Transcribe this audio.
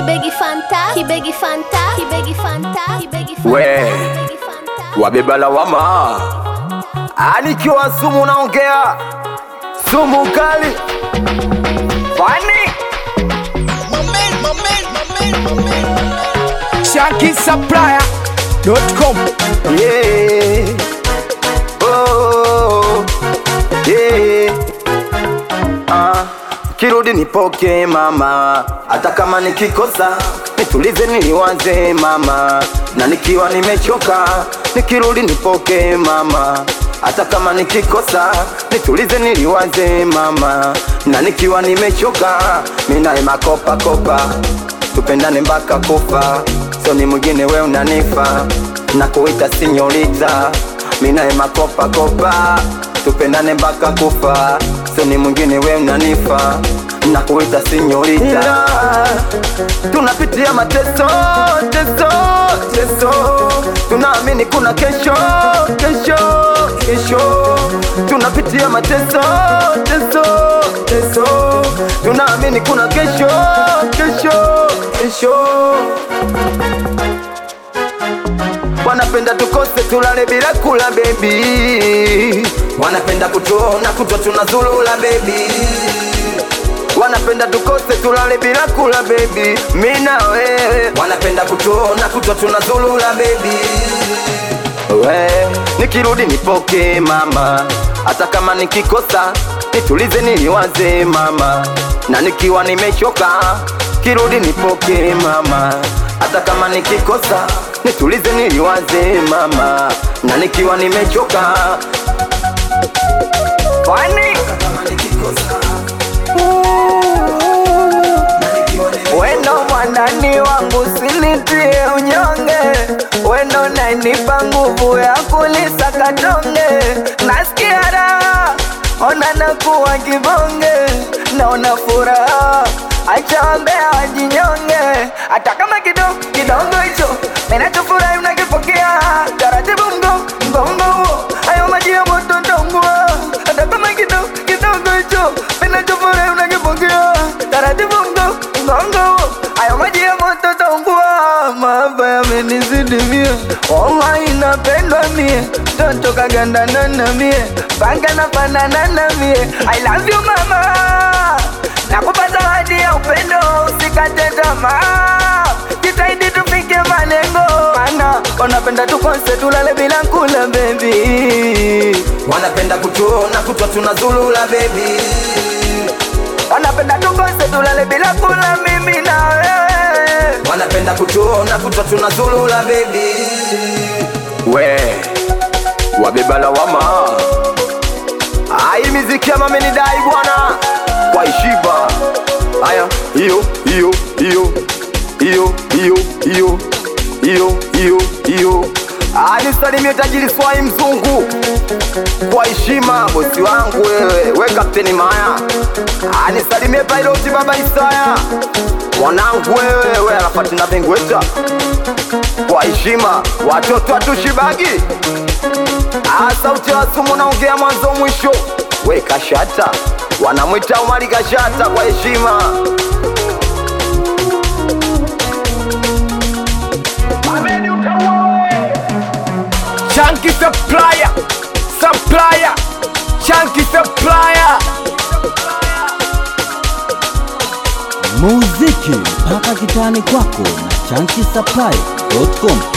Kibegi Fanta, Kibegi Fanta, Kibegi Fanta, Kibegi Fanta, We. Kibegi Fanta. wabeba lawama, anikiwa sumu naongea sumu kali fani ShankySupplier.com yeah. oh, yeah. Ah, kirudi nipoke mama, hata kama nikikosa nitulize niliwaze mama, na nikiwa nimechoka nikirudi nipoke mama, hata kama nikikosa nitulize niliwaze mama, na nikiwa nimechoka minaye makopa kopa, tupendane mpaka kufa, so ni mwingine we unanifa na kuita sinyorita, minaye makopa kopa, tupendane mpaka kufa, so ni mwingine we unanifa na kuita sinyorita tunapitia mateso teso teso tunaamini kuna kesho kesho kesho tunapitia mateso teso teso tunaamini kuna kesho kesho kesho wanapenda tukose tulale bila kula bebi wanapenda kutuona kutwa tunazulula bebi wanapenda tukose tulale bila kula bebi mina wewe wanapenda kutuona kutwa tunazulula bebi we nikirudi nipoke mama hata kama nikikosa nitulize niliwaze mama na nikiwa nimechoka kirudi nipoke mama hata kama nikikosa nitulize niliwaze mama na nikiwa nimechoka fani wendo mwanani wangu sinitie unyonge wendo nainipa nguvu ya kulisaka tonge nasikia raha ona nakuwa kibonge naona furaha acha wambea wajinyonge hata kama kidogo kidogo hicho ninachofurahi unakipokea taratibu mgo mgongo huo hayo maji ya moto taungua hata kama kidogo kidogo hicho ninachofurahi unakipokea taratibu mgo mgongo huo hayo maji ya moto taungua mahaba yamenizidi mie wallahi napendwa mie toto kagandana na mie panga nafanana na mie I love you mama nakupa zawadi ya upendo usikate tamaa jitahidi tufike malengo mana wanapenda tukose tulale bila kula bebi wanapenda kutuona kutwa tunazulula bebi wanapenda tukose tulale bila kula mimi na wewe wanapenda kutuona kutwa tunazulula bebi we wabeba lawama ai miziki ya mamenidai bwana kwa ishiba haya hiyo hiyo hiyo hiyo hiyo hiyo hiyo hiyo hiyo anisalimie tajiri swai mzungu kwa heshima bosi wangu wewe we kapteni maya anisalimie piloti baba isaya mwanangu wewe we anafati na vengweta kwa heshima watoto atushibagi Ah, sauti ya sumu naongea mwanzo mwisho we kashata wanamwita umari kashata kwa heshima Shanky Supplier Supplier Shanky Supplier muziki mpaka kitani kwako na chankisapai.com